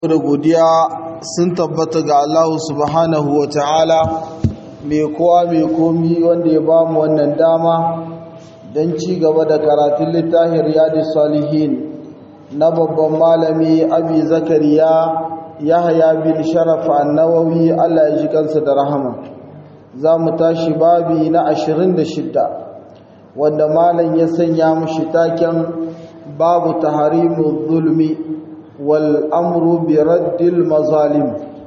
da godiya sun tabbata ga Allah subhanahu wa ta'ala mai kowa mai komi wanda ya ba mu wannan dama don ci gaba da karatun littafin riyadu salihin na babban malami abi zakariya yahaya bin sharaf annawawi Allah ya ji kansa da rahama za mu tashi babi na 26 wanda malam ya sanya mushi taken babu taharimu zulmi والأمر برد المظالم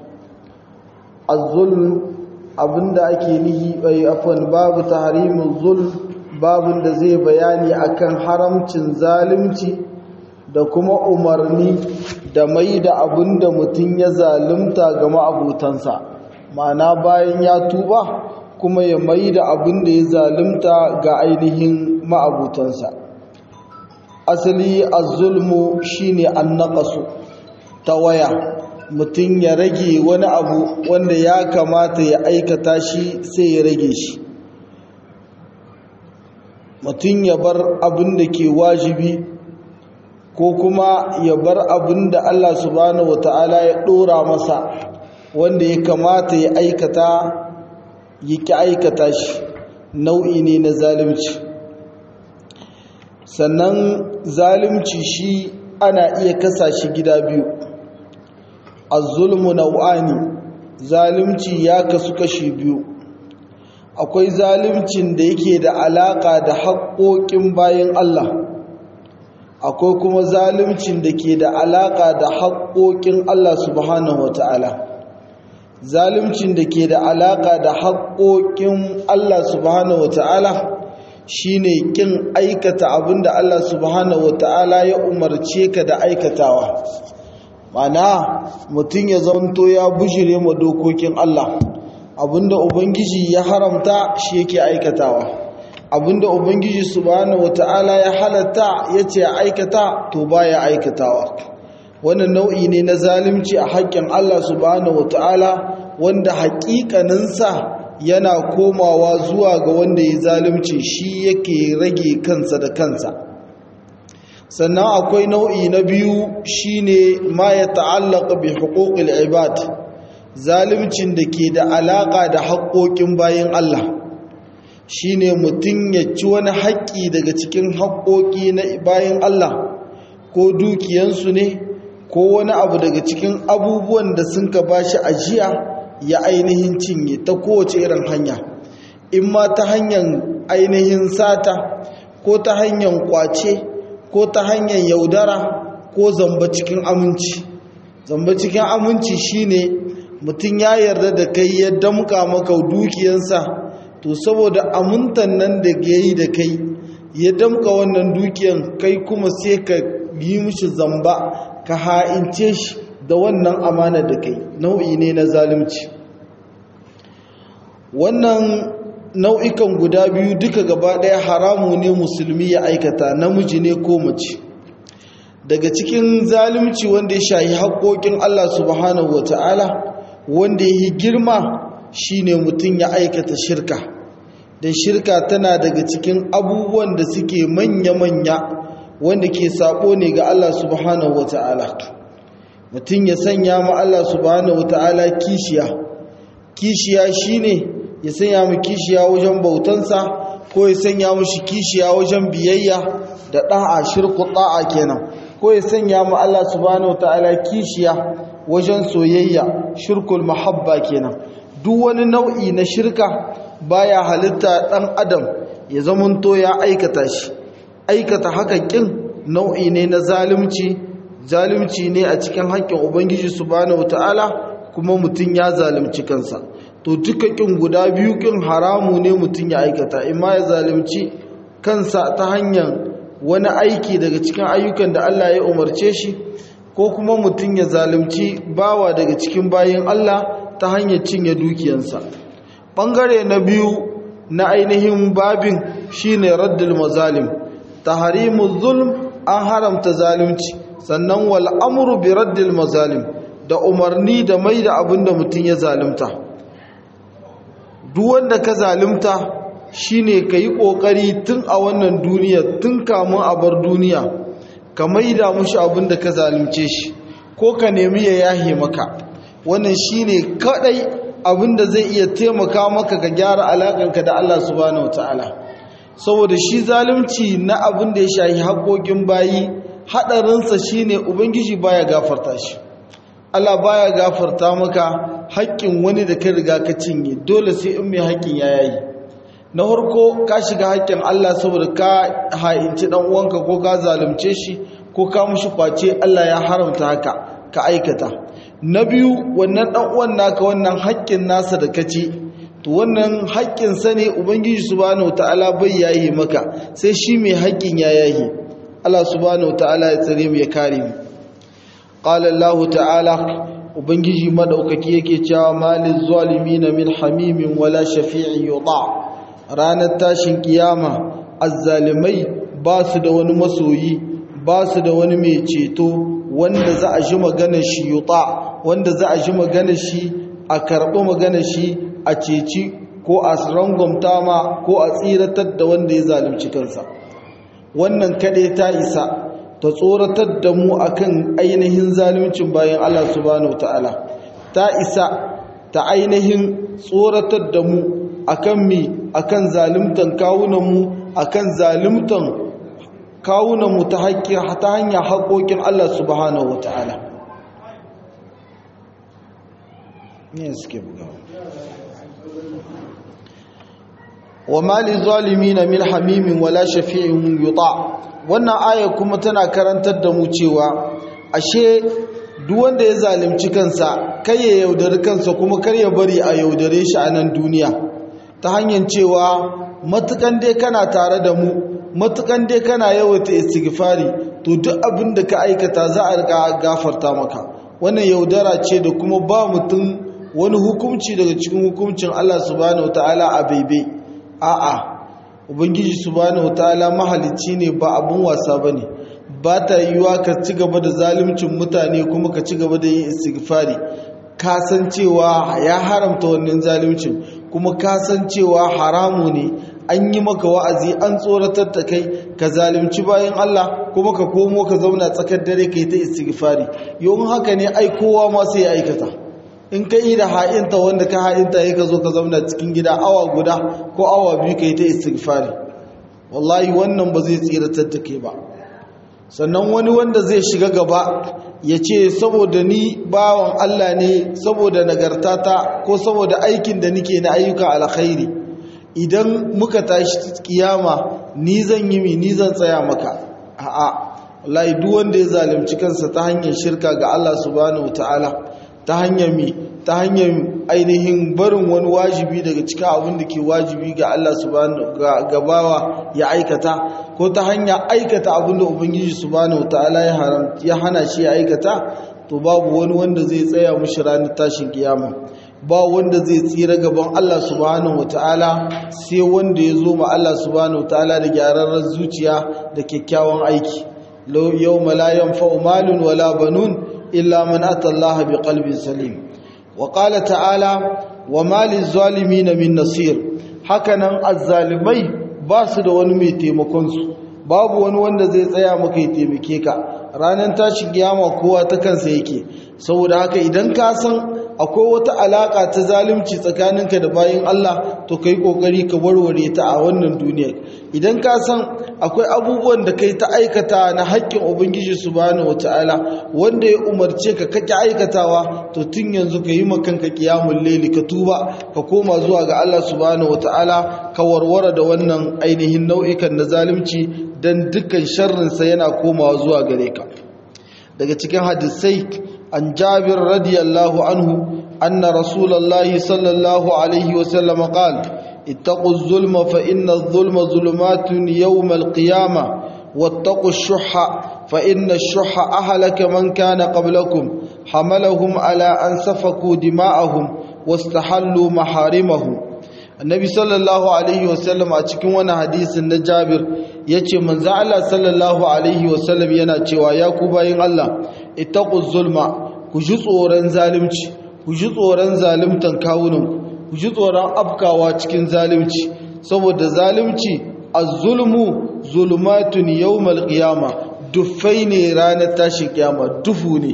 الظلم abinda ake nihi bai afwan babu tahrimul zulm babun da zai bayani akan haramcin zalunci da kuma umarni da mai da abinda mutum ya zalunta ga ma'abutansa ma'ana bayan ya tuba kuma ya mai da abinda ya zalunta ga ainihin ma'abutansa asali az-zulmu shine an-naqasu tawaya mutum ya rage wani abu wanda ya kamata ya aikata shi sai ya rage shi mutum ya bar abin da ke wajibi ko kuma ya bar abin da Allah subhanahu wata'ala ya dora masa wanda ya kamata ya aikata ya ki aikata shi nau'i ne na zalunci sannan zalunci shi ana iya kasa shi gida biyu az-zulmu nau'ani zalunci ya kasu kashi biyu akwai zaluncin da yake da alaka da haƙoƙin bayan Allah akwai kuma zaluncin da ke da alaka da haƙoƙin Allah subhanahu wata'ala zaluncin da ke da alaka da haƙoƙin Allah subhanahu wata'ala shine kin aikata abinda Allah subhanahu wataala ya umarce ka da aikatawa mana mutum ya zanto ya bujire ma dokokin Allah abinda ubangiji ya haramta shi yake aikatawa abinda ubangiji subhanahu wataala ya halatta yace aikata to baya aikatawa wannan nau'i ne na zalunci a haƙƙin Allah subhanahu wataala wanda haƙiƙaninsa yana komawa zuwa ga wanda ya zalunci shi yake rage kansa da kansa sannan akwai nau'i na biyu shine ma ya ta'allaka bi huquqil ibad zaluncin da ke da alaka da haƙoƙin bayan Allah shine mutum ya ci wani haƙƙi daga cikin haƙoƙi na bayan Allah ko dukiyansu ne ko wani abu daga cikin abubuwan da sun ka bashi ajiya ya ainihin cinye ta kowace irin hanya in ma ta hanyar ainihin sata ko ta hanyar kwace ko ta hanyar yaudara ko zamba cikin aminci zamba cikin aminci shine mutum ya yarda da kai ya damka maka dukiyansa to saboda amintan nan da ya yi da kai ya damka wannan dukiyan kai kuma sai ka yi mishi zamba ka ha'ince shi da wannan amana da kai nau'i ne na zalunci wannan nau'ikan guda biyu duka gaba ɗaya haramu ne musulmi ya aikata namiji ne ko mace daga cikin zalunci wanda ya shahi haƙoƙin Allah subhanahu wata'ala wanda ya yi girma shine mutum ya aikata shirka don shirka tana daga cikin abubuwan da suke manya-manya wanda ke sabo ne ga Allah subhanahu wata'ala mutum ya sanya ma Allah subhanahu wata'ala kishiya kishiya shine ya sanya mu kishiya wajen bautansa ko ya sanya mu shi kishiya wajen biyayya da da'a shirku da'a kenan ko ya sanya mu Allah subhanahu wata'ala kishiya wajen soyayya shirkul mahabba kenan duk wani nau'i na shirka baya halitta dan adam ya zamanto ya aikata shi aikata haka kin nau'i ne na zalunci zalunci ne a cikin haƙƙin ubangiji subhanahu wataala kuma mutum ya zalunci kansa to duka kin guda biyu kin haramu ne mutum ya aikata imma ya zalunci kansa ta hanyar wani aiki daga cikin ayyukan da Allah ya umarce shi ko kuma mutum ya zalunci bawa daga cikin bayin Allah ta hanyar cinye dukiyansa bangare na biyu na ainihin babin shine raddul mazalim tahrimuz zulm an haramta zalunci sannan wal amru bi raddil mazalim da umarni da mai da abin da mutum ya zalunta duk wanda ka zalunta shine ka yi ƙoƙari tun a wannan duniya tun kamun a bar duniya ka mai da mushi abin da ka zalunce shi ko ka nemi ya yahe maka wannan shine kadai abinda zai iya taimaka maka ka gyara alakanka da Allah subhanahu wataala saboda shi zalunci na abin da ya shahi haƙoƙin bayi haɗarinsa shine ubangiji baya gafarta shi Allah baya gafarta maka haƙƙin wani da ka riga ka cinye dole sai in mai haƙƙin ya yayi na farko ka shiga haƙƙin Allah saboda ka ha'inci dan uwanka ko ka zalunce shi ko ka mushi kwace Allah ya haramta haka ka aikata na biyu wannan dan uwan naka wannan haƙƙin nasa da kaci to wannan haƙƙin sa ne ubangiji subhanahu wataala bai yayi maka sai shi mai haƙƙin ya yayi Allah subhanahu wataala ya tsare mu ya kare mu qala Allah ta'ala ubangiji madaukaki yake cewa malil zalimin min hamimin wala shafi'in yuta ranar tashin kiyama azzalimai ba su da wani masoyi ba su da wani mai ceto wanda za a ji maganar shi yuta wanda za a ji maganar shi a karɓi maganar shi a ceci ko a rangwamta ma ko a tsiratar da wanda ya zalunci kansa wannan kaɗai ta isa ta tsoratar da mu akan ainihin zaluncin bayan Allah subhanahu ta'ala ta isa ta ainihin tsoratar da mu akan mi akan zaluntan kawunanmu akan zaluntan kawunanmu ta ta hanyar haƙoƙin Allah subhanahu ta'ala ne suke bugawa wa mali zalimina min hamimin wala shafi'in yuta wannan aya kuma tana karantar da mu cewa ashe duk wanda ya zalunci kansa kai ya yaudari kansa kuma kar ya bari a yaudare shi a nan duniya ta hanyar cewa matukan dai kana tare da mu matukan dai kana yawaita istighfari to duk abin da ka aikata za a riga gafarta maka wannan yaudara ce da kuma ba mutum wani hukunci daga cikin hukuncin Allah subhanahu wataala a baibai a'a ubangiji subhanahu wataala mahalicci ne ba abun wasa bane ba ta yiwuwa ka ci gaba da zaluncin mutane kuma ka ci gaba da yin istighfari ka san cewa ya haramta wannan zaluncin kuma ka san cewa haramu ne an yi maka wa'azi an tsoratar da kai ka zalunci bayan Allah kuma ka komo ka zauna tsakar dare ka yi ta istighfari yau haka ne ai kowa ma sai ya aikata in ka yi da ha'inta wanda ka ha'inta ya ka zo ka zauna cikin gida awa guda ko awa biyu ka yi ta istighfari wallahi wannan ba zai tsiratar da kai ba sannan wani wanda zai shiga gaba ya ce saboda ni bawan Allah ne saboda nagartata ko saboda aikin da nike na ayyuka alkhairi idan muka tashi kiyama ni zan yi mi ni zan tsaya maka a'a wallahi duk wanda ya zalunci kansa ta hanyar shirka ga Allah subhanahu wataala ta hanyar mi ta hanyar ainihin barin wani wajibi daga cikin abin da ke wajibi ga Allah subhanahu ga gabawa ya aikata ko ta hanyar aikata abin da ubangiji subhanahu wataala ya haram ya hana shi ya aikata to babu wani wanda zai tsaya mushi ranar tashin kiyama ba wanda zai tsira gaban Allah subhanahu wataala sai wanda ya zo ma Allah subhanahu wataala da gyararren zuciya da kyakkyawan aiki yawma la yanfa'u malun wala banun illa man ata Allah biqalbin salim wa qala ta'ala wa malil zalimin min nasir hakanan azzalimai ba su da wani mai taimakon su babu wani wanda zai tsaya maka ya taimake ka ranar tashin kiyama kowa ta kansa yake saboda haka idan ka san akwai wata alaka ta zalunci tsakaninka da bayin Allah to kai kokari ka warware ta a wannan duniyar idan ka san akwai abubuwan da kai ta aikata na haƙƙin ubangiji subhanahu wataala wanda ya umarce ka kake aikatawa to tun yanzu ka yi makanka kiyamul laili ka tuba ka koma zuwa ga Allah subhanahu wataala ka warware da wannan ainihin nau'ikan na zalunci dan dukkan sharrinsa yana komawa zuwa gare ka daga cikin hadisai an jabir radiyallahu anhu anna rasulullahi sallallahu alaihi wasallam qala اتقوا الظلم فإن الظلم ظلمات يوم القيامة واتقوا الشح فإن الشح أهلك من كان قبلكم حملهم على أن سفكوا دماءهم واستحلوا محارمهم annabi sallallahu alaihi wasallam a cikin wani hadisin na jabir ya ce manzo Allah sallallahu alaihi wasallam yana cewa ya ku bayin Allah ittaqu zulma ku ji tsoron zalunci ku ji tsoron zaluntan kawunan ku ji tsoron afkawa cikin zalunci saboda zalunci az-zulmu zulumatun yawmal qiyama dufai ne ranar tashin kiyama dufu ne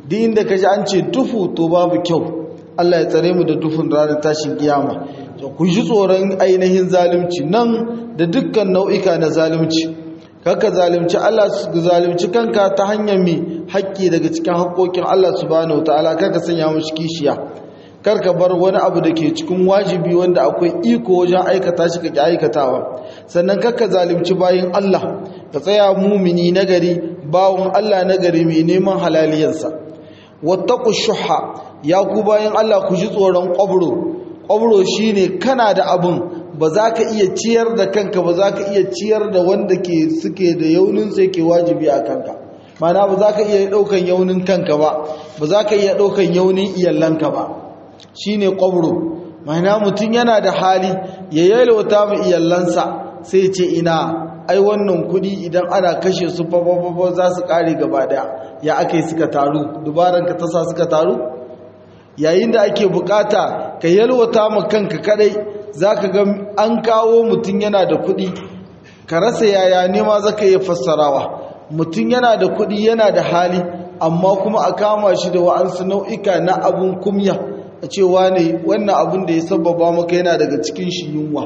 duk inda kaji an ce dufu to babu kyau Allah ya tsare mu da dufin ranar tashin kiyama ku ji tsoron ainihin zalunci nan da dukkan nau'ika na zalunci kaka zalunci Allah zalunci kanka ta hanyar mi haƙƙi daga cikin haƙƙoƙin Allah subhanahu wataala kaka sanya mushi kishiya karka bar wani abu da ke cikin wajibi wanda akwai iko wajen aikata shi kake aikatawa sannan kaka zalunci bayin Allah ka tsaya mumini nagari bawon Allah nagari mai neman halaliyarsa wattaqu shuha ya ku bayin Allah ku ji tsoron ƙwabro ƙwabro shine kana da abun ba za ka iya ciyar da kanka ba za ka iya ciyar da wanda ke suke da yaunin sai ke wajibi a kanka mana ba za ka iya ɗaukan yaunin kanka ba ba za ka iya ɗaukan yaunin iyalanka ba shi ne ƙwabro mana mutum yana da hali ya yalwata mu iyalansa sai ce ina ai wannan kuɗi idan ana kashe su fa za su ƙare gaba ɗaya ya aka yi suka taru dubaranka ta sa suka taru yayin da ake bukata ka yalwata ma kanka kadai zaka ga an kawo mutum yana da kuɗi ka rasa yaya ne ma zaka iya fassarawa mutum yana da kuɗi yana da hali amma kuma a kama shi da wa'ansu nau'ika na abun kumya a ce wane wannan abun da ya sababa maka yana daga cikin shi yunwa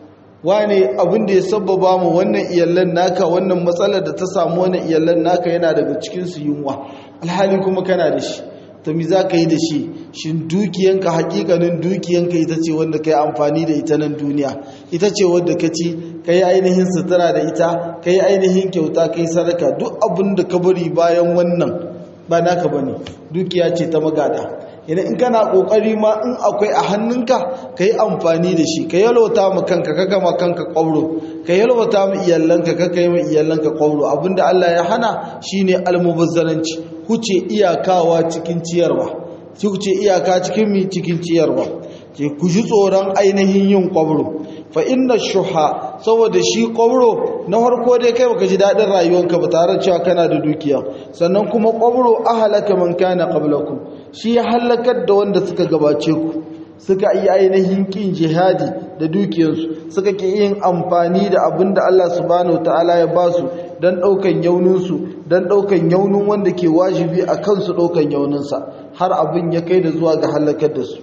wane abun da ya sababa mu wannan iyallan naka wannan matsalar da ta samu wannan iyallan naka yana daga cikin su yunwa alhali kuma kana da shi to mi za ka yi da shi shin dukiyanka hakikanin dukiyanka ita ce wanda ka yi amfani da ita nan duniya ita ce wadda ka ci ka yi ainihin sutura da ita ka yi ainihin kyauta ka yi sadaka duk abin da ka bari bayan wannan ba naka ba ne dukiya ce ta magada idan in kana kokari ma in akwai a hannunka ka yi amfani da shi ka yalwata ma kanka ka gama kanka kwauro ka yalwata ma iyalanka ka kai ma iyalanka kwauro abinda Allah ya hana shine almubazzaranci huce iyakawa cikin ciyarwa huce iyaka cikin mi cikin ciyarwa ke ku ji tsoron ainihin yin kwabro fa inna shuha saboda shi kwabro na farko dai kai baka ji dadin rayuwanka ba tare cewa kana da dukiya sannan kuma kwabro ahlaka man kana qablakum shi ya halakar da wanda suka gabace ku suka yi ainihin kin jihadi da dukiyarsu suka ki yin amfani da abin da Allah subhanahu ta'ala ya ba su don ɗaukan yauninsu don ɗaukan yaunin wanda ke wajibi a kansu ɗaukan yauninsa har abin ya kai da zuwa ga halakar da su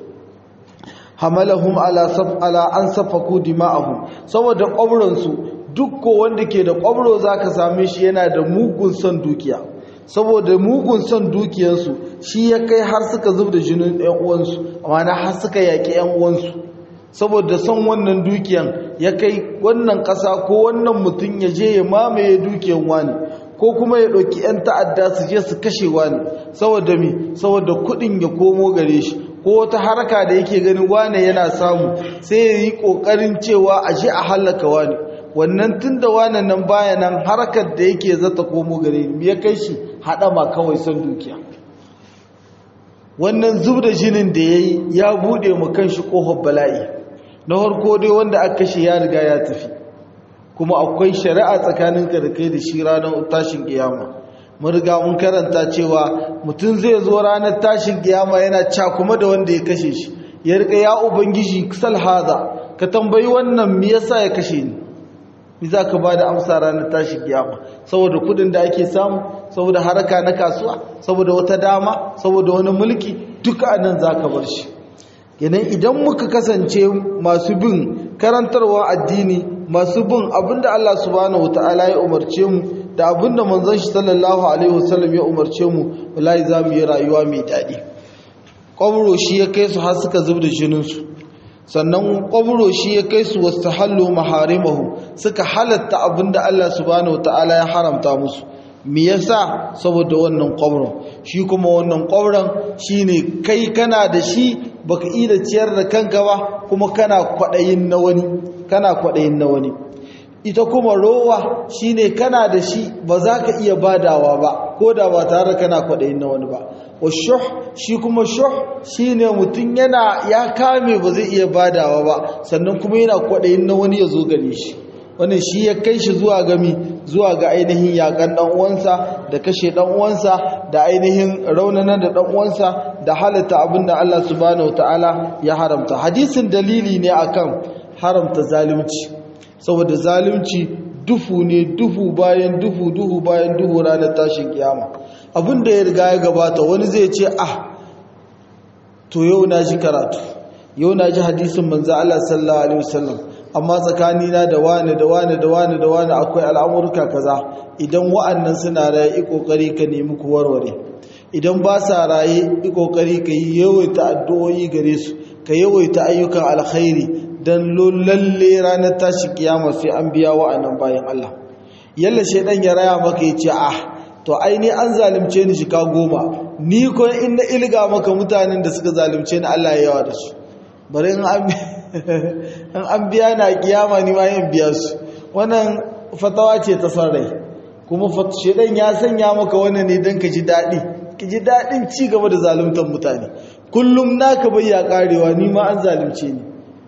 hamalahum ala saf ala an safaku dima'ahum saboda ƙwabransu duk ko wanda ke da ƙwabro zaka same shi yana da mugun son dukiya saboda mugun son dukiyarsu shi ya kai har suka zub da jinin ɗan uwansu amma har suka yaƙi ɗan uwansu saboda son wannan dukiyan ya kai wannan ƙasa ko wannan mutum ya je ya mamaye dukiyan wani ko kuma ya ɗauki 'yan ta'adda su je su kashe wani saboda mi saboda kuɗin ya komo gare shi ko wata harka da yake ganin wane yana samu sai ya yi ƙoƙarin cewa a je a hallaka wani wannan tun da wane nan baya nan harkar da yake zata komo gare ni ya kai shi haɗama kawai son dukiya wannan zub da jinin da ya yi ya buɗe mu kan shi ƙofar bala'i na harko dai wanda aka kashe ya riga ya tafi kuma akwai shari'a tsakaninka da kai da shi ranar tashin kiyama mun riga mun karanta cewa mutum zai zo ranar tashin kiyama yana cakuma da wanda ya kashe shi ya rika ya ubangiji sal haza ka tambayi wannan me yasa ya kashe ni me za ka ba da amsa ranar tashin kiyama saboda kudin da ake samu saboda haraka na kasuwa saboda wata dama saboda wani mulki duka anan za ka bar shi yanayi idan muka kasance masu bin karantarwa addini masu bin abinda Allah subhanahu wata'ala ya umarce mu da abinda manzon shi sallallahu alaihi wasallam ya umarce mu wallahi za mu yi rayuwa mai daɗi ƙwabro shi ya kai su har suka zub da jininsu sannan ƙwabro shi ya kai su wasu hallo maharimahu suka halatta abinda Allah subhanahu wata'ala ya haramta musu me yasa saboda wannan ƙwabron shi kuma wannan ƙwabron shine kai kana da shi baka iya ciyar da kanka ba kuma kana kwaɗayin na wani kana kwaɗayin na wani ita kuma rowa shine kana da shi ba za ka iya badawa ba ko da ba tare kana kwaɗayin na wani ba wa shuh shi kuma shuh shine mutum yana ya kame ba zai iya badawa ba sannan kuma yana kwaɗayin na wani ya zo gare shi wannan shi ya kai shi zuwa gami zuwa ga ainihin yakan dan uwansa da kashe dan uwansa da ainihin raunana da dan uwansa da halatta abinda Allah subhanahu wataala ya haramta hadisin dalili ne akan haramta zalunci saboda zalunci dufu ne dufu bayan dufu duhu bayan duhu ranar tashin kiyama abin da ya riga ya gabata wani zai ce ah to yau na ji karatu yau na ji hadisin manzo Allah sallallahu alaihi wasallam amma tsakanina da wani da wani da wani da wani akwai al'amurka kaza idan wa'annan suna raye yi kokari ka nemi ku warware idan ba sa raye yi kokari ka yi yawaita addu'o'i gare su ka yawaita ayyukan alkhairi dan lalle ranar tashi kiyama sai an biya wa'annan bayan Allah yalla shedan ya raya maka ya ce ah to aini an zalunce ni shika goma ni ko in na ilga maka mutanen da suka zalunce ni Allah ya yawa da su bari in an biya na kiyama ni ma yin biya su wannan fatawa ce ta son rai kuma shedan ya sanya maka wannan ne don ka ji daɗi ka ji daɗin ci gaba da zaluntar mutane kullum naka bai ya karewa ni ma an zalunce ni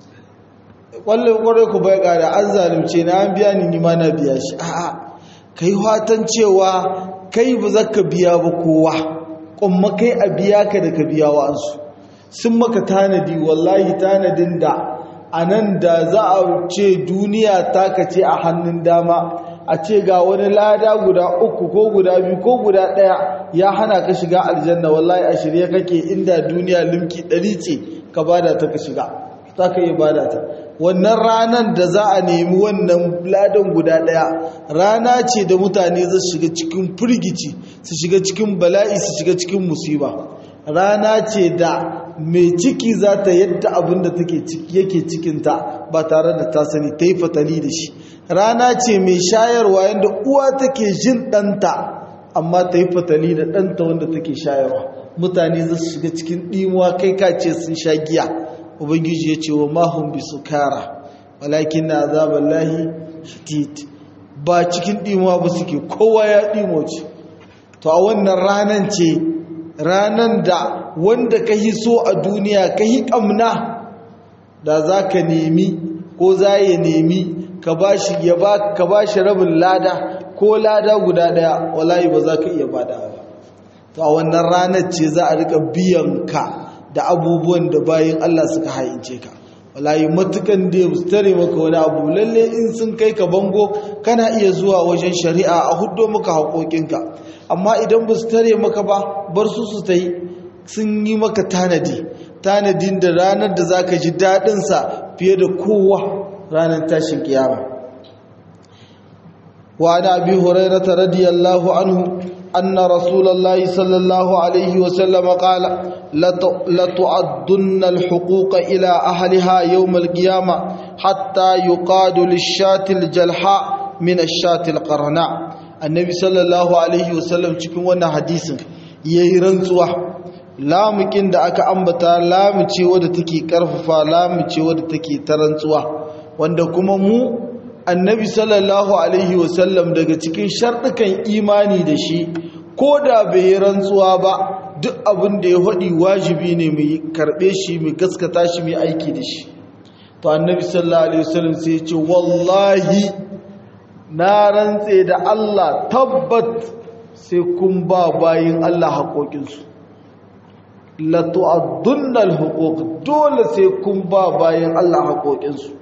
kwallon kwarai ku bai kare an zalunce ni an biya ni ni ma na biya shi a'a kai fatan cewa kai ba za ka biya ba kowa kuma kai a biya ka da ka biya wa'ansu sun maka tanadi wallahi tanadin da a nan da za a ce duniya ta ce a hannun dama a ce ga wani lada guda uku ko guda biyu ko guda ɗaya ya hana ka shiga aljanna wallahi a shirye kake inda duniya limki ɗari ce ka bada ta ka shiga za ka iya bada ta wannan ranar da za a nemi wannan ladan guda ɗaya rana ce da mutane za su shiga cikin firgici su shiga cikin bala'i su shiga cikin musiba rana ce da mai ciki za ta yadda abin da yake cikinta ba tare da ta sani ta yi fatali da shi rana ce mai shayarwa yadda uwa take jin ɗanta amma ta yi fatali da ɗanta wanda take shayarwa mutane za su shiga cikin ɗimuwa kai ka ce sun sha giya ubangiji ya ce wa mahun bi su kara walakin na azabar lahi shadid ba cikin ɗimuwa ba suke kowa ya ɗimo ce to a wannan ranan ce ranan da wanda ka yi so a duniya ka yi ƙamna da za ka nemi ko za ya nemi ka ba shi rabin lada ko lada guda ɗaya wallahi ba za ka iya bada ba to a wannan ranar ce za a rika biyan ka da abubuwan da bayan Allah suka hayince ka wallahi matukan da su tare maka wani abu lalle in sun kai ka bango kana iya zuwa wajen shari'a a huddo maka haƙoƙinka amma idan ba su tare maka ba bar su su ta yi sun yi maka tanadi tanadin da ranar da za ka ji daɗinsa fiye da kowa ranar tashin kiyama wa da abi hurairata radiyallahu anhu anna rasulullahi sallallahu alaihi wasallam qala la tu'addunna al-huquqa ila ahliha yawm al-qiyamah hatta yuqadu lish-shati al-jalha min ash-shati al-qarna annabi sallallahu alaihi wasallam cikin wannan hadisin yayi rantsuwa lamukin da aka ambata lamu ce wadda take karfafa lamu ce wadda take ta rantsuwa wanda kuma mu annabi sallallahu alaihi wasallam daga cikin sharɗukan imani da shi ko da bai yi rantsuwa ba duk abin da ya faɗi wajibi ne mai karɓe shi mai gaskata shi mai aiki da shi to annabi sallallahu alaihi wasallam sai ya ce wallahi na rantse da Allah tabbat sai kun ba bayin Allah haƙoƙinsu la tu'addunna al-huquq dole sai kun ba bayin Allah haƙoƙinsu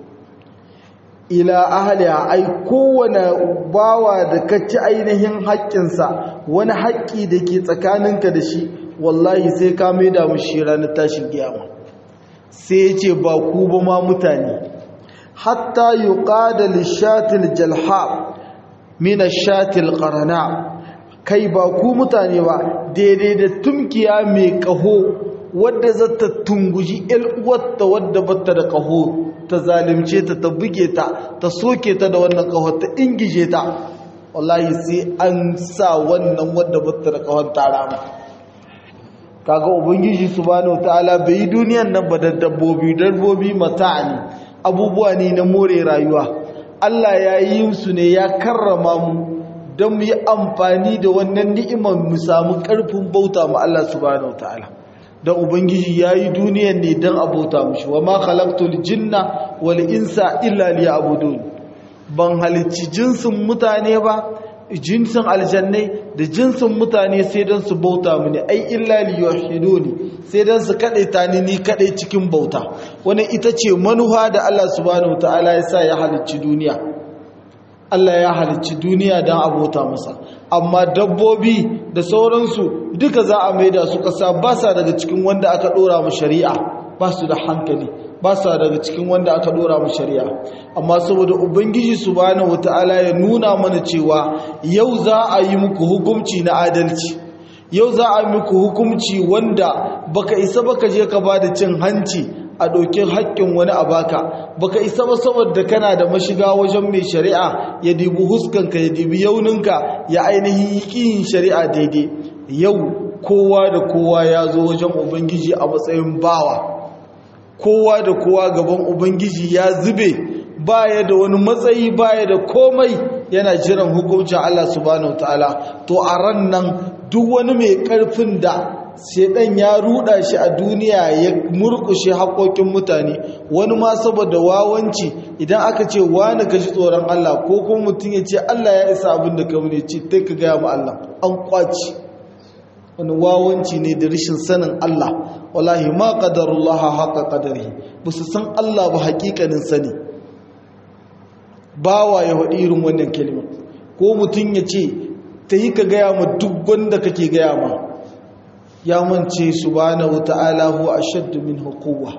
ila ahliha ai kowane bawa da ka ci ainihin haƙƙinsa wani haƙƙi da ke tsakaninka da shi wallahi sai ka maida mu shi ranar tashin kiyama sai ya ce ba ku ba ma mutane hatta yuqada lishatil jalha min ashatil qarana kai ba ku mutane ba daidai da tumkiya mai kaho wadda zata tunguji el uwarta wadda bata da kaho ta zalimce ta ta buge ta ta soke ta da wannan kaho ta ingije ta wallahi sai an sa wannan wadda bata da kahon tarama kaga ubangiji subhanahu wataala bai duniyan nan ba da dabbobi dabbobi mata'ani abubuwa ne na more rayuwa Allah ya yi su ne ya karrama mu don mu yi amfani da wannan ni'imar mu samu ƙarfin bauta ma Allah subhanahu wataala don ubangiji ya yi duniyan ne don abota mushi wa ma khalaqtul jinna wal insa illa liya'budun ban halicci jinsin mutane ba jinsin aljannai da jinsin mutane sai don su bauta mini ai illa liyuhiduni sai don su kaɗai ta ni ni kaɗai cikin bauta wani ita ce manuha da Allah subhanahu ta'ala ya sa ya halicci duniya Allah ya halicci duniya don abota masa amma dabbobi da sauransu duka za a maida su ƙasa ba sa daga cikin wanda aka ɗora mu shari'a ba su da hankali ba sa daga cikin wanda aka ɗora mu shari'a amma saboda ubangiji subhanahu wata'ala ya nuna mana cewa yau za a yi muku hukunci na adalci yau za a yi muku hukunci wanda baka isa baka je ka ba da cin hanci a ɗauki haƙƙin wani a baka baka isa ba saboda kana da mashiga wajen mai shari'a ya dibi huskanka ya dibi yauninka ya ainihin ƙiyin shari'a daidai yau kowa da kowa ya zo wajen ubangiji a matsayin bawa kowa da kowa gaban ubangiji ya zube baya da wani matsayi baya da komai yana jiran hukuncin Allah subhanahu wataala to a ran nan duk wani mai ƙarfin da shedan ya ruda shi a duniya ya murkushe haƙoƙin mutane wani ma saboda wawanci idan aka ce wani ka ji tsoron Allah ko kuma mutum ya ce Allah ya isa abin da ka ne ce ta ka gaya ma Allah an kwaci wani wawanci ne da rashin sanin Allah wallahi ma qadarullah haqa qadarihi ba su san Allah ba haƙiƙanin sani bawa ya faɗi irin wannan kalma ko mutum ya ce ta yi ka gaya ma duk wanda kake gaya ma ya mance subhanahu ta'ala huwa ashaddu min quwwa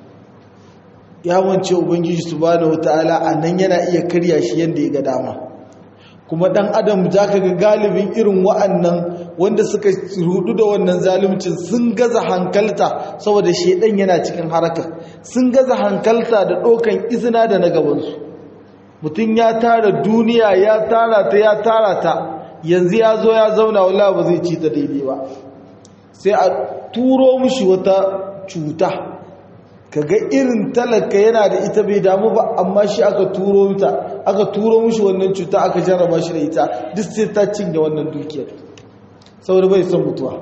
ya mance ubangiji subhanahu ta'ala anan yana iya karya shi yanda ya ga dama kuma dan adam zaka ga galibin irin wa'annan wanda suka rudu da wannan zaluncin sun gaza hankalta saboda shedan yana cikin haraka sun gaza hankalta da dokan izina da na gabansu mutum ya tara duniya ya tara ta ya tara ta yanzu ya zo ya zauna wallahi ba zai ci ta daidai ba sai a turo mushi wata cuta kaga irin talaka yana da ita bai damu ba amma shi aka turo ta aka turo mushi wannan cuta aka jarraba shi da ita duk sai ta cinye wannan dukiyar saboda bai son mutuwa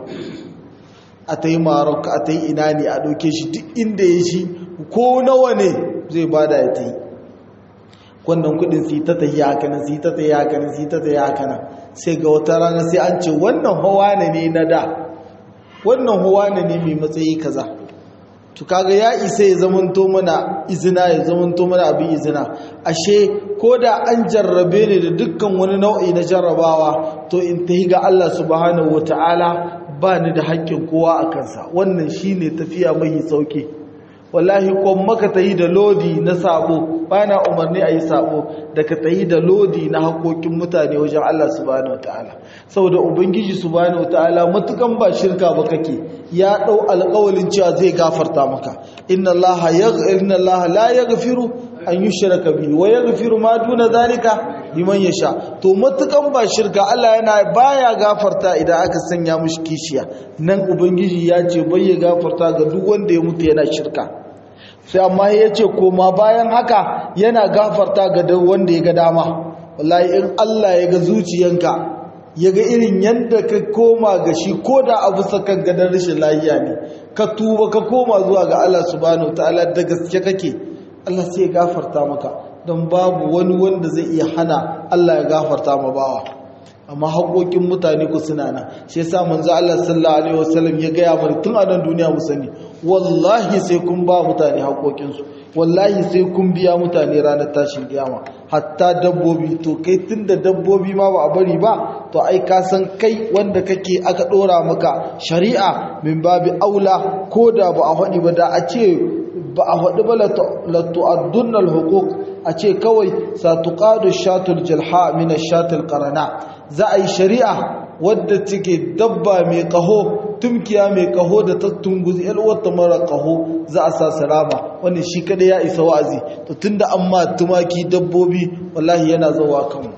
a ta yi marok a ta yi ina ne a ɗauke shi duk inda ya shi ko nawa ne zai bada ya ta yi wannan kudin su yi ta tayi hakanan su yi ta tayi hakanan su yi ta tayi hakanan sai ga wata rana sai an ce wannan hawa ne na da wannan huwa ne mai matsayi kaza to kaga ya isa ya zamanto mana izina ya zamanto mana abin izina ashe ko da an jarrabe ne da dukkan wani nau'i na jarrabawa to in tahi ga Allah subhanahu wataala ba ni da haƙƙin kowa a kansa wannan shine tafiya mai sauki wallahi kon maka tayi da lodi na sabo bana umarni ayi sabo da ka tayi da lodi na hakokin mutane wajen Allah subhanahu wataala saboda ubangiji subhanahu wataala matukan ba shirka ba kake ya dau alƙawalin cewa zai gafarta maka inna allaha yaghfir inna allaha la yaghfiru an yushraka bihi wa yaghfiru ma duna zalika liman yasha to matukan ba shirka Allah yana baya gafarta idan aka sanya mishi kishiya nan ubangiji ya ce bai ya gafarta ga duk wanda ya mutu yana shirka sai amma ya ce koma bayan haka yana gafarta ga wanda ya ga dama wallahi in Allah ya ga zuciyanka ya ga irin yadda ka koma ga shi ko da abu sakan gadon rashin lahiya ne ka tuba ka koma zuwa ga Allah subhanahu ta'ala da gaske kake Allah sai ya gafarta maka don babu wani wanda zai iya hana Allah ya gafarta ma bawa amma haƙoƙin mutane ku suna nan shi yasa manzo Allah sallallahu alaihi wasallam ya gaya mana tun a nan duniya mu sani wallahi sai kun ba mutane haƙoƙin su wallahi sai kun biya mutane ranar tashin kiyama hatta dabbobi to kai tunda dabbobi ma ba a bari ba to ai ka san kai wanda kake aka dora maka shari'a min babi aula ko da ba a faɗi ba da a ce ba a faɗi ba la tu'addunnal huquq a ce kawai satuqadu shatul jalha min ash-shatil qarana za a yi shari'a wadda take dabba mai kaho tumkiya mai kaho da ta tunguzi wata mara kaho za a sa salama wannan shi kada ya isa wa'azi to tunda amma tumaki dabbobi wallahi yana zuwa kanmu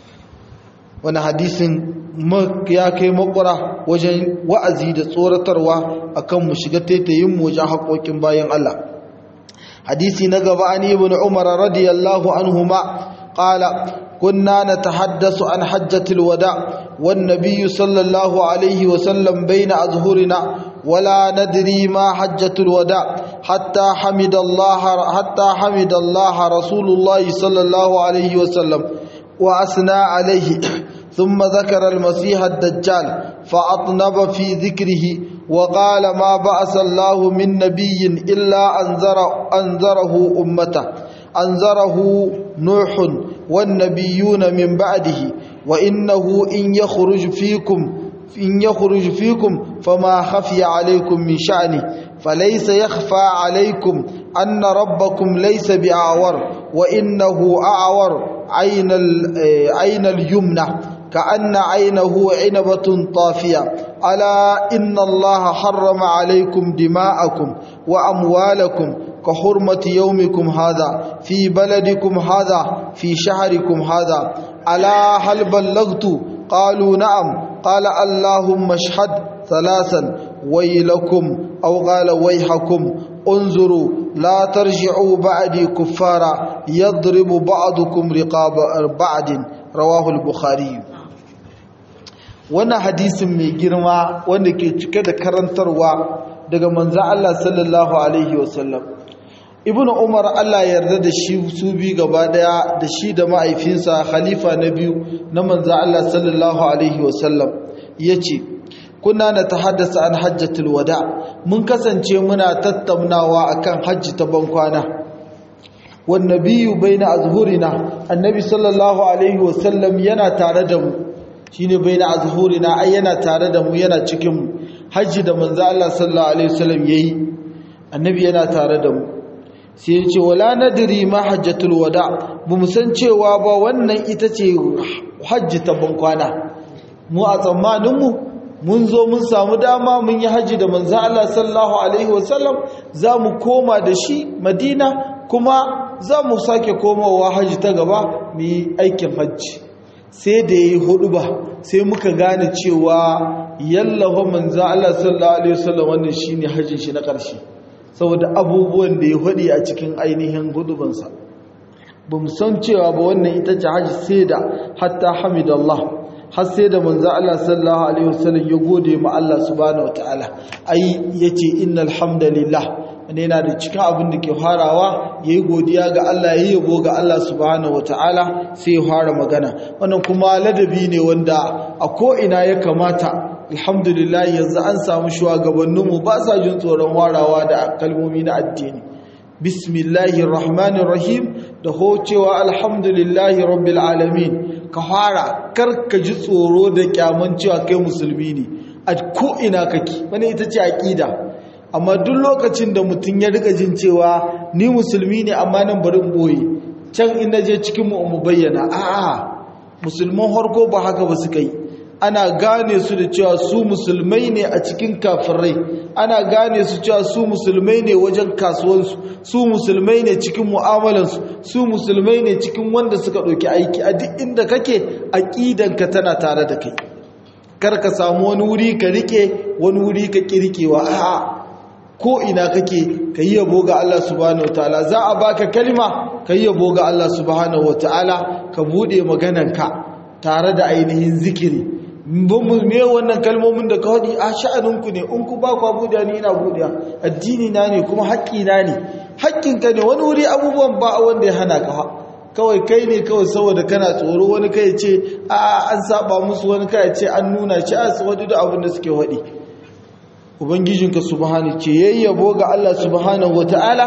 wani hadisin ya kai makwara wajen wa'azi da tsoratarwa akan mu shiga taitayin mu wajen haƙoƙin bayan Allah hadisi na gaba an ibn umar radiyallahu anhuma qala كنا نتحدث عن حجة الوداع والنبي صلى الله عليه وسلم بين أظهرنا ولا ندري ما حجة الوداع حتى حمد الله حتى حمد الله رسول الله صلى الله عليه وسلم وأثنى عليه ثم ذكر المسيح الدجال فأطنب في ذكره وقال ما بعث الله من نبي إلا أنذر أنذره أمته أنذره نوح والنبيون من بعده وإنه إن يخرج فيكم إن يخرج فيكم فما خفي عليكم من شأنه فليس يخفى عليكم أن ربكم ليس بأعور وإنه أعور عين, عين اليمنى كأن عينه عنبة طافية ألا إن الله حرم عليكم دماءكم وأموالكم كحرمة يومكم هذا في بلدكم هذا في شهركم هذا ألا هل بلغت قالوا نعم قال اللهم اشهد ثلاثا ويلكم أو قال ويحكم انظروا لا ترجعوا بعدي كفارا يضرب بعضكم رقاب بعض رواه البخاري wannan hadisin mai girma wanda ke cike da karantarwa daga manzan Allah sallallahu alaihi wasallam ibnu umar Allah yarda da shi su bi gaba daya da shi da ma'aifinsa khalifa na biyu na manzan Allah sallallahu alaihi wasallam yace kuna na tahaddasa an hajjatul wada mun kasance muna tattaunawa akan hajji ta bankwana wan nabiyyu baina azhurina annabi sallallahu alaihi wasallam yana tare da mu shine baina azhurina ai yana tare da mu yana cikin mu hajji da manzo Allah sallallahu alaihi wasallam yayi annabi yana tare da mu sai ya ce wala nadri ma hajjatul wada bamu san cewa ba wannan ita ce hajji ta bankwana mu a tsammanin mu mun zo mun samu dama mun yi hajji da manzo Allah sallallahu alaihi wasallam za mu koma da shi Madina kuma za mu sake komawa hajji ta gaba mu yi aikin hajji sai da yayi hudu ba sai muka gane cewa yallafa manzo Allah sallallahu alaihi wasallam wannan shine hajjin shi na ƙarshe saboda abubuwan da ya hudi a cikin ainihin hudubansa ba mu san cewa ba wannan ita ce hajji sai da hatta hamidallah har sai da manzo Allah sallallahu alaihi wasallam ya gode ma Allah subhanahu wataala ai yace innal hamdalillah ne yana da cikin abin da ke farawa yayi godiya ga Allah yayi yabo ga Allah subhanahu wataala sai ya fara magana wannan kuma ladabi ne wanda a ko ina ya kamata alhamdulillah yanzu an samu shugabanninmu ba sa jin tsoron warawa da kalmomi na addini bismillahir rahmanir rahim da hocewa alhamdulillahi rabbil alamin ka fara kar ka ji tsoro da kyaman cewa kai musulmi ne a ko ina kake wani ita ce aqida amma duk lokacin da mutum ya rika jin cewa ni musulmi ne amma nan bari in boye can in naje cikin mu mu bayyana a'a musulman harko ba haka ba suka yi ana gane su da cewa su musulmai ne a cikin kafirai ana gane su cewa su musulmai ne wajen kasuwansu su musulmai ne cikin mu'amalansu su musulmai ne cikin wanda suka ɗauki aiki a duk inda kake aƙidanka tana tare da kai kar ka samu wani wuri ka rike wani wuri ka kirkewa a'a ko ina kake ka yi yabo ga Allah subhanahu wataala za a baka kalma ka yi yabo ga Allah subhanahu wataala ka bude maganarka tare da ainihin zikiri me wannan kalmomin da ka haɗi a sha'aninku ne in ku ba ku buɗe ni ina buɗe addini na ne kuma haƙƙina ne haƙƙinka ne wani wuri abubuwan ba wanda ya hana ka kawai kai ne kawai saboda kana tsoro wani kai ce a an saba musu wani kai ce an nuna shi a su wadu da abin da suke haɗi ubangijinka subhanahu ce yayyabo ga Allah subhanahu wata'ala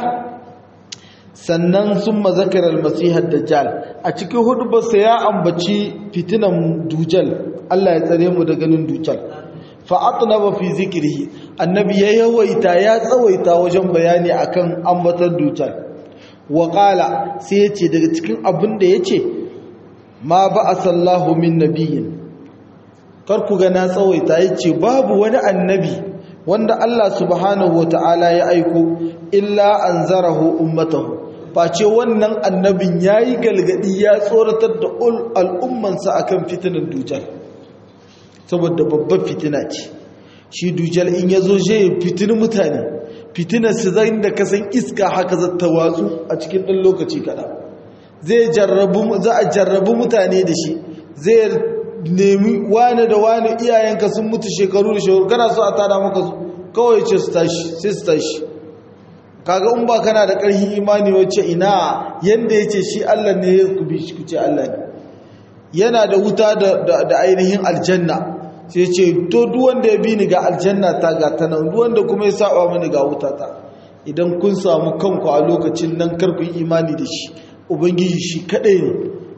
sannan sun mazakar almasihar dajjal a cikin hudubarsa ya ambaci fitinan dujal Allah ya tsare mu da ganin dujal fa'atna ba fi zikirhi annabi ya yawaita ya tsawaita wajen bayani akan ambatar dujal wa qala sai yace daga cikin abin da yace ma ba'asallahu min nabiyyin kar ku ga na tsawaita yace babu wani annabi wanda Allah subhanahu wata'ala ya aiko illa anzarahu ummatahu face wannan annabin yayi galgadi ya tsoratar da al'ummansa akan fitinan dujal saboda babbar fitina ce shi dujal in yazo je fitini mutane fitinar su zai da kasan iska haka zata watsu a cikin ɗan lokaci kaɗan zai jarrabu za a jarrabu mutane da shi zai nemi wane da wane iyayenka sun mutu shekaru da shekaru kana so a tada maka su kawai ce su tashi sai su tashi kaga in ba kana da ƙarfin imani wacce ina yanda yace shi Allah ne ya ku bi shi ku ce Allah ne yana da wuta da ainihin aljanna sai ce to duk wanda ya bi ni ga aljanna ta ga ta nan duk wanda kuma ya saba mini ga wuta ta idan kun samu kanku a lokacin nan kar ku yi imani da shi ubangiji shi kadai ne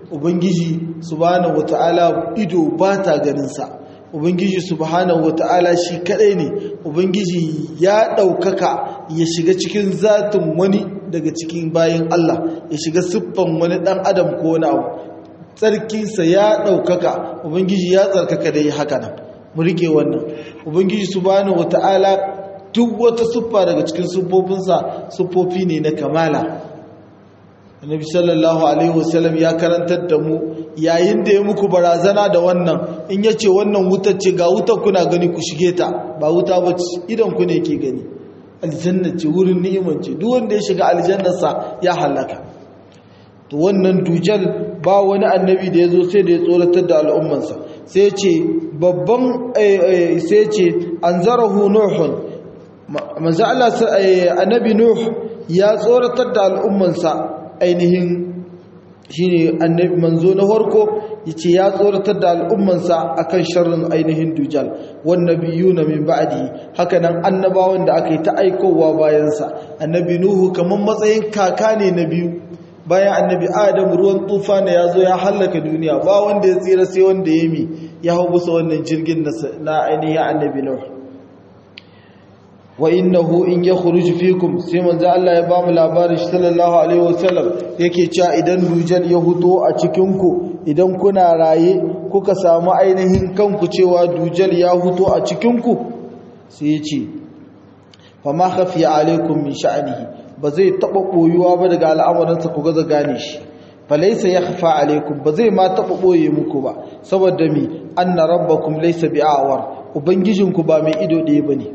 ubangiji subhanahu wata'ala ido ba ta ganinsa ubangiji subhanahu wata'ala shi kadai ne ubangiji ya ɗaukaka ya shiga cikin zatin wani daga cikin bayan Allah ya shiga siffan wani ɗan adam ko wani abu tsarkinsa ya ɗaukaka ubangiji ya tsarkaka da yi haka nan mu rike wannan ubangiji subhanahu wata'ala duk wata siffa daga cikin siffofinsa siffofi ne na kamala annabi sallallahu alaihi wasallam ya karantar da mu yayin da ya muku barazana da wannan in yace wannan wutar ce ga wutar kuna gani ku shige ta ba wuta ba ce idan ku ne ke gani aljanna ce wurin ni'imar ce duk wanda ya shiga aljannarsa ya halaka to wannan dujal ba wani annabi da ya zo sai da ya tsoratar da al'ummansa sai ce babban sai ce anzarahu nuhun manzo Allah annabi nuh ya tsoratar da al'ummansa ainihin shine annabi manzo na farko yace ya tsoratar da al'ummansa akan sharrin ainihin dujal wan nabiyuna min ba'di haka nan annabawan da aka yi ta aikowa bayan sa annabi nuhu kaman matsayin kaka ne na biyu bayan annabi adam ruwan tufana ya zo ya hallaka duniya ba wanda ya tsira sai wanda ya mi ya hau bisa wannan jirgin na ainihin annabi nuhu wa innahu in yakhruj fikum sai manzo Allah ya ba mu labarin shi sallallahu alaihi wasallam yake cewa idan dujal ya huto a cikin ku idan kuna raye kuka samu ainihin kanku cewa dujal ya huto a cikin ku sai ya ce fa ma khafiya alaikum min sha'nihi ba zai taba boyuwa ba daga al'amuransa ku ga gane shi fa laysa yakhfa alaikum ba zai ma taba boye muku ba saboda mi anna rabbakum laysa bi'awar ubangijinku ba mai ido ɗaya bane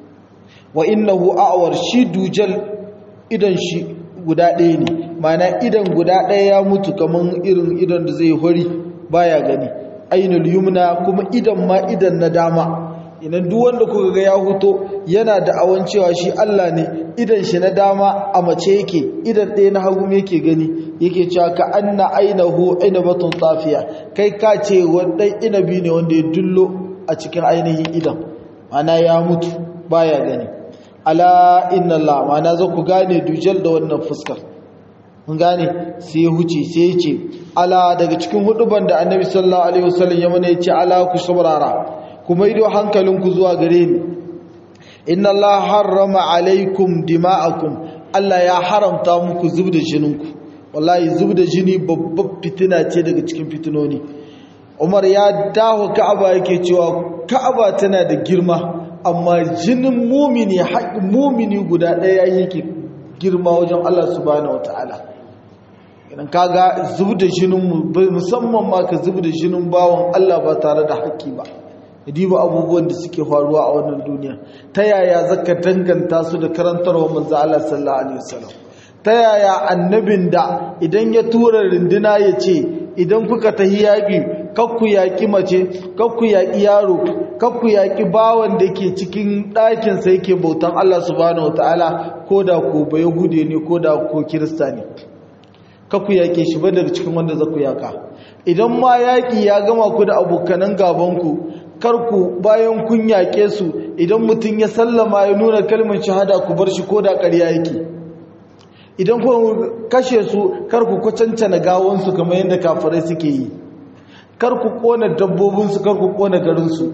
wa innahu a'war shi dujal idan shi guda ɗaya ne mana idan guda ɗaya ya mutu kaman irin idan da zai hori baya gani ainul yumna kuma idan ma idan na dama idan duk wanda kuka ga ya huto yana da awan cewa shi Allah ne idan shi na dama a mace yake idan ɗaya na hagu yake gani yake cewa ka anna ainahu ainabatun tafiya kai ka ce wannan inabi ne wanda ya dullo a cikin ainihin idan mana ya mutu baya gani ala inna Allah ma'ana za ku gane dujal da wannan fuskar mun gane sai ya huce sai ya ce ala daga cikin huduban da annabi sallallahu alaihi wasallam ya mana ya ce ala ku saurara kuma ido hankalinku zuwa gare ni inna Allah harrama alaikum dima'akum Allah ya haramta muku zubda jininku wallahi zubda jini babbar fitina ce daga cikin fitinoni Umar ya dawo Ka'aba yake cewa Ka'aba tana da girma amma jinin mumini haƙin mumini guda ɗaya yake girma wajen Allah subhanahu wataala idan kaga zubda jinin musamman ma ka zubda jinin bawon Allah ba tare da haƙƙi ba diba abubuwan da suke faruwa a wannan duniya ta yaya zaka danganta su da karantarwa manzo Allah sallallahu alaihi wasallam ta yaya annabin da idan ya tura rinduna ya ce idan kuka tahi yaƙi kakku yaƙi mace kakku yaƙi yaro kakku yaƙi bawan da ke cikin ɗakinsa yake bautan Allah subhanahu wataala ko da ko ba yahude ne ko da ko kirista ne kakku yaƙe shi ba daga cikin wanda za ku yaƙa idan ma yaƙi ya gama ku da abokanan gabanku karku bayan kun yaƙe su idan mutum ya sallama ya nuna kalmar shahada ku bar shi ko da ƙarya yake idan ku kashe su karku kwacancana gawansu kamar yadda kafirai suke yi karku kona dabbobinsu karku kona garinsu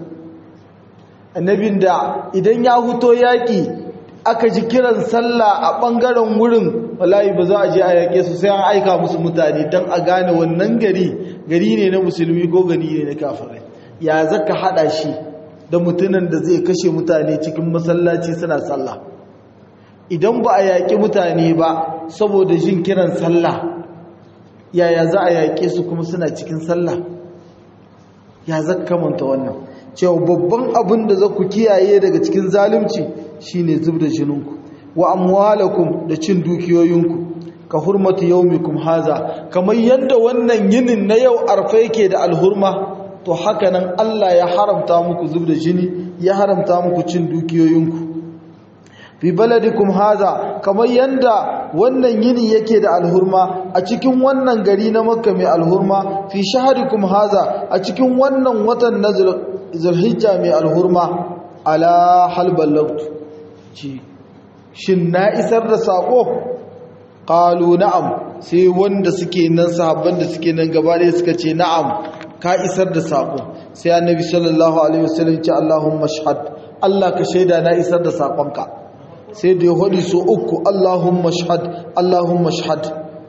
annabin da idan ya huto yaƙi aka ji kiran sallah a ɓangaren wurin wallahi ba za a je a yaƙe su sai an aika musu mutane don a gane wannan gari gari ne na musulmi ko gari ne na kafirai ya zaka hada shi da mutumin da zai kashe mutane cikin masallaci suna sallah idan ba a yaƙi mutane ba saboda jin kiran sallah yaya za a yaƙe su kuma suna cikin sallah ya zaka manta wannan cewa babban abin da za ku kiyaye daga cikin zalunci shine zubda jininku wa amwalakum da cin dukiyoyinku ka hurmatu yaumikum haza kamar yadda wannan yinin na yau arfa yake da alhurma to haka nan Allah ya haramta muku zubda jini ya haramta muku cin dukiyoyinku fi baladikum haza kamar yanda wannan yini yake da alhurma a cikin wannan gari na makka mai alhurma fi shaharikum haza a cikin wannan watan na zulhijja mai alhurma ala hal ballagtu ci shin na isar da sako qalu na'am sai wanda suke nan sahabban da suke nan gaba ɗaya suka ce na'am ka isar da sako sai annabi sallallahu alaihi wasallam ce Allahumma shahad Allah ka shaida na isar da sakonka sai da ya hodi so uku Allahumma shahad Allahumma shahad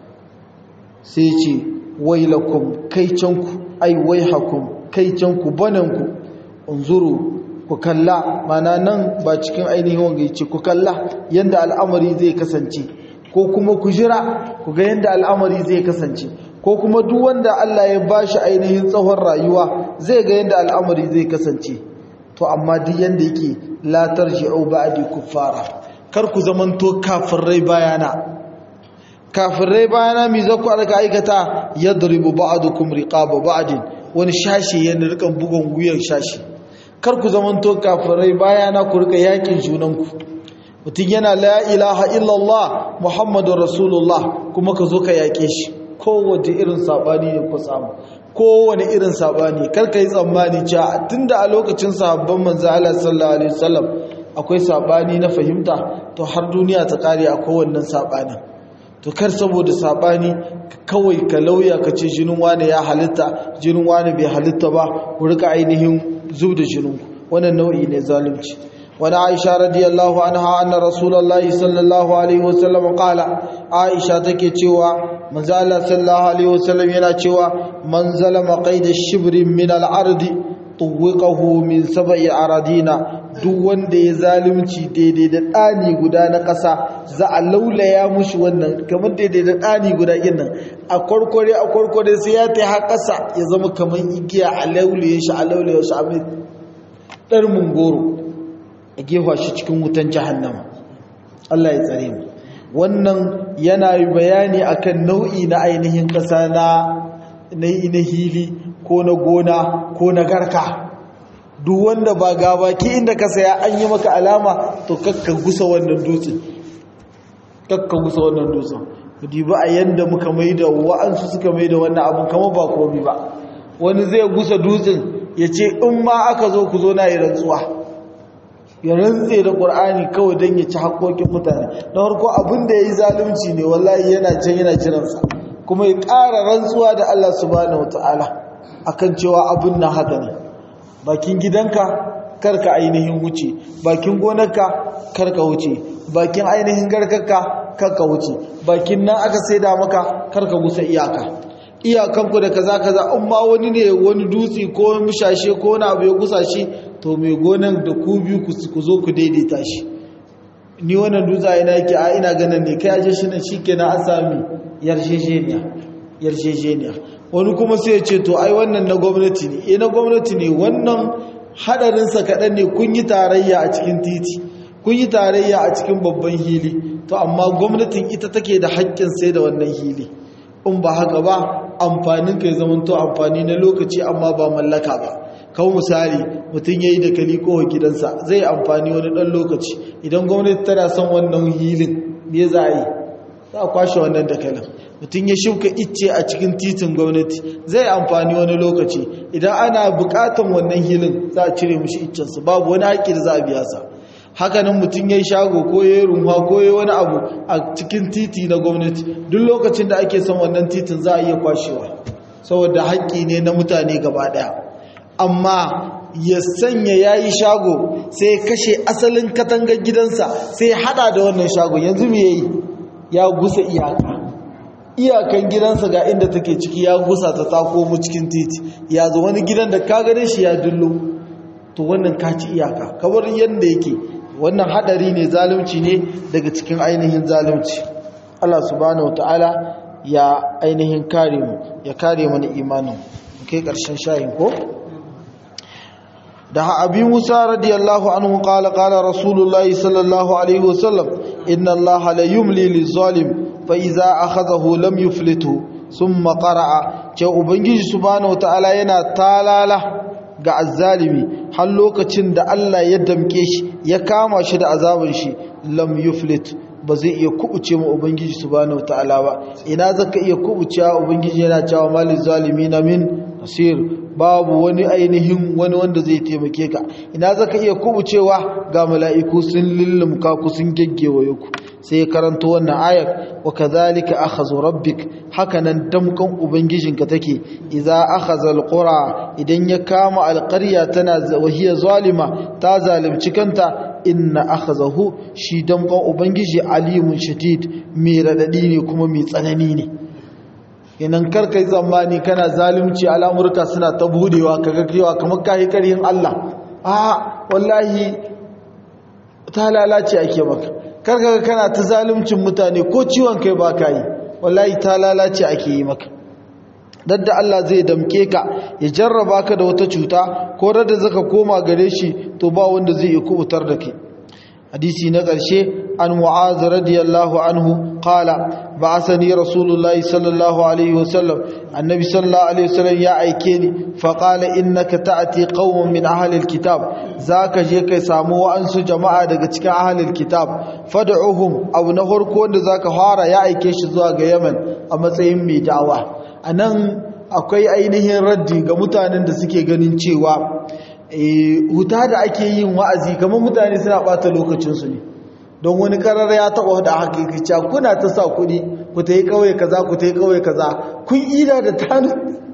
sai ce wailakum kaicanku ai waihakum kaicanku bananku unzuru ku kalla mana nan ba cikin ainihin wanga yace ku kalla yanda al'amari zai kasance ko kuma ku jira ku ga yanda al'amari zai kasance ko kuma duk wanda Allah ya bashi ainihin tsawon rayuwa zai ga yanda al'amari zai kasance to amma duk yanda yake la tarji'u ba'di kuffara kar ku zamanto kafirai bayana kafirai bayana mi zaku aka aikata yadribu ba'dukum riqaba ba'din wani shashi yana rikan bugun wuyan shashi kar ku zamanto kafirai bayana ku rika yakin junanku mutum yana la ilaha illallah muhammadur rasulullah kuma ka zo ka yake shi kowace irin sabani ne ku samu kowane irin sabani kar ka yi tsammani cewa tunda a lokacin sahabban manzo Allah sallallahu alaihi wasallam akwai sabani na fahimta to har duniya ta kare a kowannen sabanin to kar saboda sabani kawai ka lauya ka ce jinin wani ya halitta jinin wani bai halitta ba ku rika ainihin zub da jinin wannan nau'i ne zalunci wani aisha radiyallahu anha anna rasulullahi sallallahu alaihi wasallam qala aisha take cewa manzo Allah sallallahu alaihi wasallam yana cewa man zalama qaida shibrin min al-ardi tuwiqahu min sab'i aradina duk wanda ya zalunci daidai da ɗani guda na ƙasa za a laulaya mushi wannan kamar daidai da ɗani guda nan a kwarkware a kwarkware sai ya ta har ƙasa ya zama kamar igiya a laulaye shi a laulaye shi a mai ɗar mungoro a gefa shi cikin wutan jahannama Allah ya tsare mu wannan yana bayani akan nau'i na ainihin ƙasa na na hili ko na gona ko na garka duk wanda ba ga baki inda ka saya an yi maka alama to kakka gusa wannan dutsen kakka gusa wannan dutsen kudi ba a yanda muka maida wa'ansu suka maida wannan abun kama ba komi ba wani zai gusa dutsen ya ce in ma aka zo ku zo na yi rantsuwa ya rantse da ƙur'ani kawai don ya ci haƙoƙin mutane na farko abin da ya yi zalunci ne wallahi yana can yana jiransa kuma ya ƙara rantsuwa da Allah subhanahu wataala akan cewa abin na haka ne bakin gidanka karka ainihin wuce bakin gonarka karka wuce bakin ainihin garkarka karka wuce bakin nan aka saida maka karka gusa iyaka iyakanku da kaza kaza in ma wani ne wani dutse ko mushashe ko wani abu ya gusa shi to mai gonan da ku biyu ku zo ku daidaita shi ni wannan dutse a ina yake a ina ganin ne kai aje shi nan shikenan an sami yarjejeniya yarjejeniya wani kuma sai ya ce to ai wannan na gwamnati ne eh na gwamnati ne wannan hadarinsa kaɗan ne kun yi tarayya a cikin titi kun yi tarayya a cikin babban hili to amma gwamnatin ita take da haƙƙin sai da wannan hili in ba haka ba amfanin ka ya zamanto amfani na lokaci amma ba mallaka ba kawo misali mutum ya yi da kali kowa gidansa zai amfani wani ɗan lokaci idan gwamnati tana son wannan hilin me za a yi za a kwashe wannan dakalin mutum ya shuka icce a cikin titin gwamnati zai amfani wani lokaci idan ana bukatan wannan hilin za a cire mushi iccensu babu wani haƙƙi da za a biya sa hakanan mutum ya yi shago ko ya yi runwa ko ya yi wani abu a cikin titi na gwamnati duk lokacin da ake son wannan titin za a iya kwashewa saboda haƙƙi ne na mutane gaba ɗaya amma ya sanya ya yi shago sai ya kashe asalin katangar gidansa sai ya hada da wannan shago yanzu me ya yi ya gusa iyaka iyakan gidansa ga inda take ciki ya gusa ta tako mu cikin titi ya zo wani gidan da ka gane shi ya dullo to wannan ka ci iyaka kamar yadda yake wannan hadari ne zalunci ne daga cikin ainihin zalunci Allah subhanahu wataala ya ainihin kare mu ya kare mana imanin kai karshen shayin ko da abi musa radiyallahu anhu qala qala rasulullahi sallallahu alaihi wasallam inna allaha la yumli lizalim fa iza akhadhahu lam yuflitu thumma qara'a ce ubangiji subhanahu wataala yana talala ga azzalimi har lokacin da Allah ya damke shi ya kama shi da azabin shi lam yuflit ba zai iya kubuce mu ubangiji subhanahu wataala ba ina zaka iya kubucewa ubangiji yana cewa malil zalimin min nasir babu wani ainihin wani wanda zai taimake ka ina zaka iya kubucewa ga mala'iku sun lullumka ku sun geggewaye ku sai ya karanto wannan ayar wa kadhalika akhadhu rabbik hakanan damkan ubangijinka take idza akhadha alqura idan ya kama alqarya tana wahiya zalima ta zalimci kanta inna akhadhahu shi damkan ubangiji alimun shadid mai radadi ne kuma mai tsanani ne inan karkai tsammani kana zalunci al'amurka suna ta budewa kaga kewa kamar kai karhin Allah a wallahi ta lalace ake maka karka kana ta zaluncin mutane ko ciwon kai ba ka yi wallahi ta lalace ake yi maka dadda Allah zai damke ka ya jarraba ka da wata cuta ko da zaka koma gare shi to ba wanda zai iya kubutar da kai hadisi na ƙarshe an mu'az radiyallahu anhu qala ba'athani rasulullahi sallallahu alaihi wasallam annabi sallallahu alaihi wasallam ya aike ni fa qala innaka ta'ti qauman min ahli alkitab zaka je kai samu wa'ansu jama'a daga cikin ahli alkitab fad'uhum abu na farko wanda zaka fara ya aike shi zuwa ga Yaman a matsayin mai da'awa anan akwai ainihin raddi ga mutanen da suke ganin cewa huta da ake yin wa'azi kamar mutane suna bata lokacinsu ne don wani karar ya taɓa da hakikica kuna ta sa kuɗi ku ta yi ƙauye kaza ku ta yi ƙauye kaza kun ida da tanu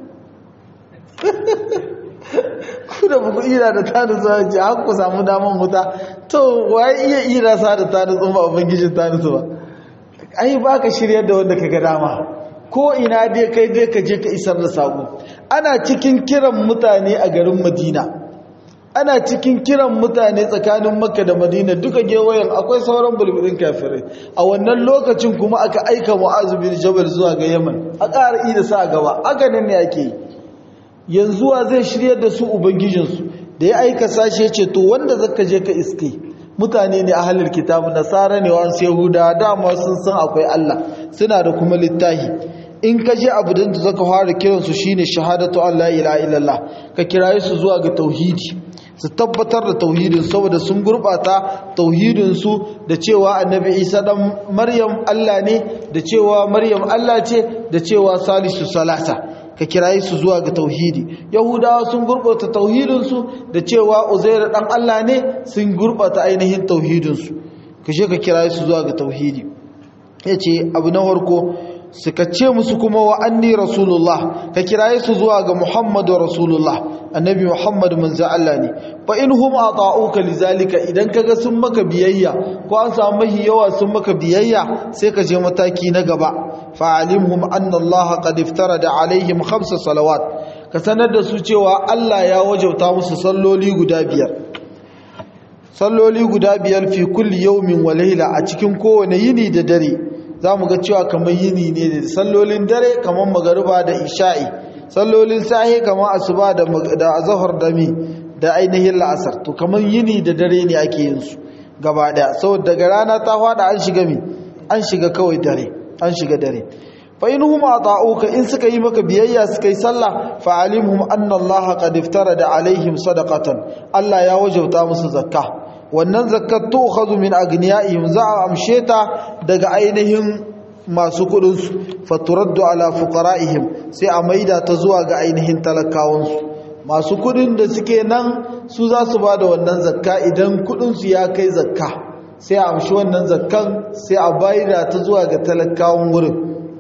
ku da ku ida da tanu zuwa ce haka ku samu daman huta to waye iya ida sa da tanu sun ba ubangijin tanu su ba ai ba ka shirya da wanda ka ga dama ko ina dai kai dai ka je ka isar da saƙo ana cikin kiran mutane a garin madina ana cikin kiran mutane tsakanin makka da madina duka gewayen akwai sauran bulbulin kafirai a wannan lokacin kuma aka aika mu'azu bin jabal zuwa ga yaman a ƙara ida sa gaba haka nan ne ake yi yanzu wa zai shiryar da su ubangijinsu da ya aika sashe ce to wanda zaka je ka iske mutane ne ahlul kitab nasara ne wa yahuda dama sun san akwai Allah suna da kuma littahi in ka je abu da zaka fara kiransu shine shahadatu an la ilaha illallah ka kiraye su zuwa ga tauhidi su tabbatar da tauhidin saboda sun gurbata tauhidinsu da cewa annabi isa dan maryam allah ne da cewa maryam allah ce da cewa salisu salasa ka kirayi su zuwa ga tauhidi yahudawa sun gurbata tauhidinsu da cewa uzair dan allah ne sun gurbata ainihin tauhidinsu ka je ka kirayi su zuwa ga tauhidi yace abu na farko suka ce musu kuma wa anni rasulullah ka kiraye su zuwa ga muhammadu rasulullah annabi muhammadu manzo Allah ne fa in hum ata'uka lizalika idan kaga sun maka biyayya ko an samu mahi yawa sun maka biyayya sai ka je mataki na gaba fa alimhum anna Allah qad iftarada alaihim khamsa salawat ka sanar da su cewa Allah ya wajauta musu salloli guda biyar salloli guda biyar fi kulli yawmin wa layla a cikin kowane yini da dare za mu ga cewa kamar yini ne da sallolin dare kamar magariba da isha'i sallolin sahi kamar asuba da azahar da mi da ainihin la'asar to kamar yini da dare ne ake yin su gaba daya saboda daga rana ta fada an shiga mi an shiga kawai dare an shiga dare fa in hum ata'uka in suka yi maka biyayya suka yi sallah fa alimhum anna allaha qad iftarada alaihim sadaqatan Allah ya wajauta musu zakka wannan zakat tu'khadhu min agniyaihim za a amshe ta daga ainihin masu kudin su faturaddu ala fuqaraihim sai a maida ta zuwa ga ainihin talakawan su masu kudin da suke nan su za su bada wannan zakka idan kudin su ya kai zakka sai a amshi wannan zakkan sai a bayar ta zuwa ga talakawan wurin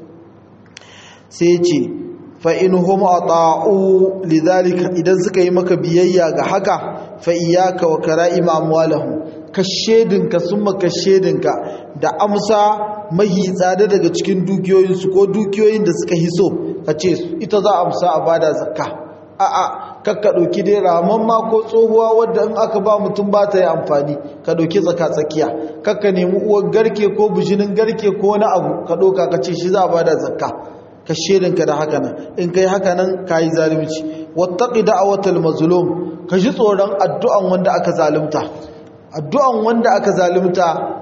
sai ce fa in hum ata'u lidhalika idan suka yi maka biyayya ga haka fa iyyaka wa kara'im amwalahum ka shedinka summa ka shedinka da amsa mahi tsada daga cikin dukiyoyin su ko dukiyoyin da suka hiso ka ce ita za a amsa a bada zakka a a kakka dauki dai raman ma ko tsohuwa wadda in aka ba mutum ba ta yi amfani ka dauki tsaka tsakiya kakka nemi uwar garke ko bujinin garke ko wani abu ka dauka ka ce shi za a bada zakka ka shedinka da haka nan in kai haka nan ka yi zalunci wattaqi da'watal mazlum ka ji tsoron addu'an wanda aka zalunta addu'an wanda aka zalunta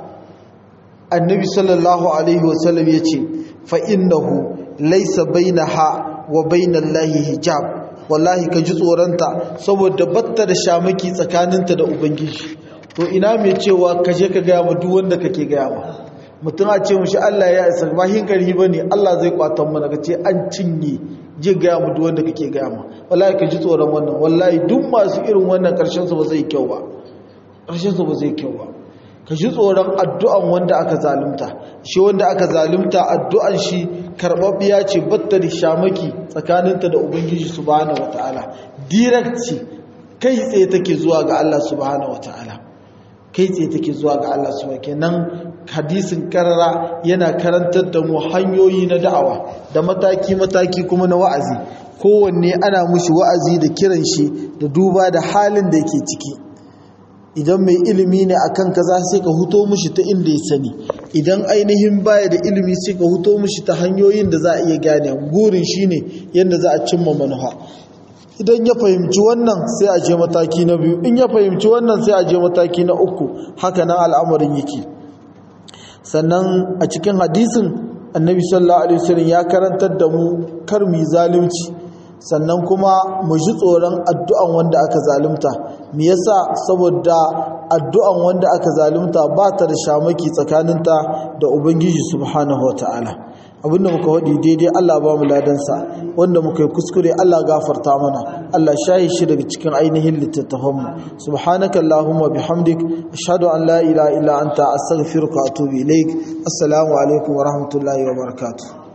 annabi sallallahu alaihi wasallam yace fa innahu laysa bainaha wa bainallahi hijab wallahi ka ji tsoronta saboda batta da shamaki tsakaninta da ubangiji to ina mai cewa ka je ka gaya ma duk wanda kake gaya ma mutum a ce mushi Allah ya isa ba hinkari ba ne Allah zai kwatan mana ka ce an cinye je gaya mu wanda kake gaya ma wallahi ka ji tsoron wannan wallahi duk masu irin wannan karshen su ba zai kyau ba karshen su ba zai kyau ba ka ji tsoron addu'an wanda aka zalunta shi wanda aka zalunta addu'an shi karɓaɓɓiya ce batta da shamaki tsakaninta da ubangiji subhanahu wata'ala direct ce kai tsaye take zuwa ga Allah subhanahu wata'ala kai tsaye take zuwa ga Allah subhanahu kenan hadisin karara yana karantar da mu hanyoyi na da'awa da mataki-mataki kuma na wa'azi kowanne ana mushi wa'azi da kiran shi da duba da halin da yake ciki idan mai ilimi ne a kan kaza sai ka huto mushi ta inda ya sani idan ainihin baya da ilimi sai ka huto mushi ta hanyoyin da za a iya gane gurin shi ne yadda za a cimma manufa idan ya fahimci wannan sai a je mataki na biyu in ya fahimci wannan sai a je mataki na uku haka nan al'amarin yake sannan a cikin hadisin annabi sallallahu alaihi wasallam ya karantar da mu kar mu zalunci sannan kuma mu ji tsoron addu'an wanda aka zalunta me yasa saboda addu'an wanda aka zalunta ba ta da shamaki tsakaninta da ubangiji subhanahu wataala abinda muka faɗi daidai Allah ba mu ladansa wanda muka yi kuskure Allah gafarta mana Allah shayi shi daga cikin ainihin littattafanmu subhanaka allahumma bihamdik ashhadu an la ilaha illa anta astaghfiruka wa atubu ilaik assalamu alaikum wa rahmatullahi wa barakatuh